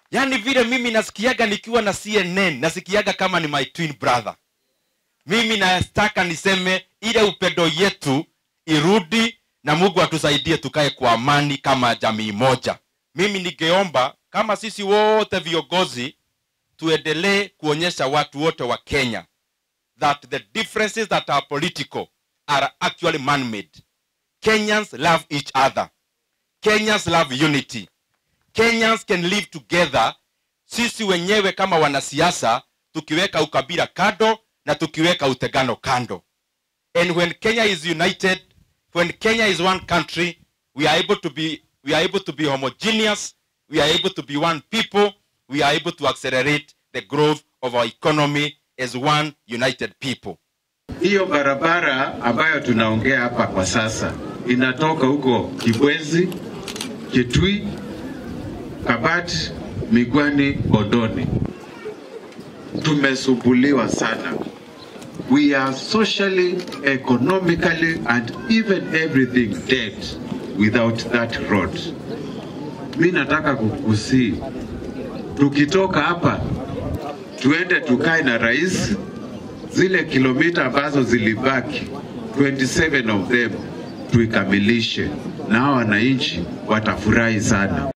yaani vile mimi nasikiaga nikiwa na cnn nasikiaga kama ni my twin brother mimi nataka niseme ile upendo yetu irudi na mungu atusaidie tukae kwa amani kama jamii moja mimi ningeomba kama sisi wote viongozi tuendelee kuonyesha watu wote wa kenya that the differences that are political are actually man-made kenyans love each other kenyans love unity kenyans can live together sisi wenyewe kama wanasiasa tukiweka ukabila kando na tukiweka utegano kando and when kenya is united when kenya is one country we are able to be we are able to be homogeneous we are able to be one people we are able to accelerate the growth of our economy as one united people Hiyo barabara ambayo tunaongea hapa kwa sasa inatoka huko Kibwezi, Kitui, Kabati, Migwani, Bondoni. Tumesumbuliwa sana. We are socially, economically and even everything dead without that road. Mi nataka kukusii, tukitoka hapa tuende tukae na rais zile kilomita ambazo zilibaki 27 of them tuikamilishe, na hao wananchi watafurahi sana.